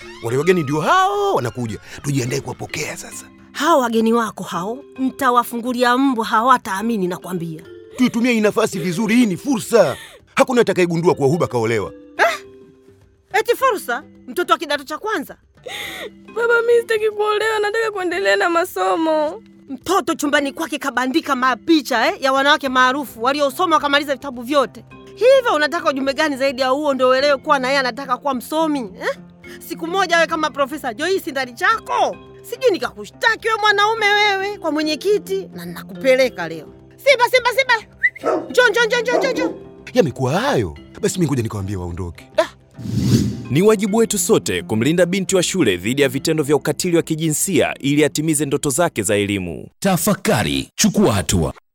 wale wageni ndio hao wanakuja, tujiandae kuwapokea sasa. Hao wageni wako hao ntawafungulia mbwa, hawataamini nakwambia. Tuitumie hii nafasi vizuri, hii ni fursa. Hakuna atakayegundua kuwa Huba kaolewa. Eti fursa, mtoto wa kidato cha kwanza, Baba, mi sitaki kuolewa, nataka kuendelea na masomo. mtoto chumbani kwake kabandika mapicha eh, ya wanawake maarufu waliosoma wakamaliza vitabu vyote. Hivyo unataka ujumbe gani zaidi ya huo ndio uelewe kuwa na yeye anataka kuwa msomi eh? Siku moja awe kama Profesa Joyce ndani chako, sijui nikakushtaki wewe mwanaume wewe kwa mwenyekiti, na nakupeleka leo. Simba, Simba, Simba, njoo, njoo, njoo, njoo, njoo, njoo. Yamekuwa hayo, basi mi ngoja nikawambie waondoke. Ah, Ni wajibu wetu sote kumlinda binti wa shule dhidi ya vitendo vya ukatili wa kijinsia ili atimize ndoto zake za elimu. Tafakari, chukua hatua.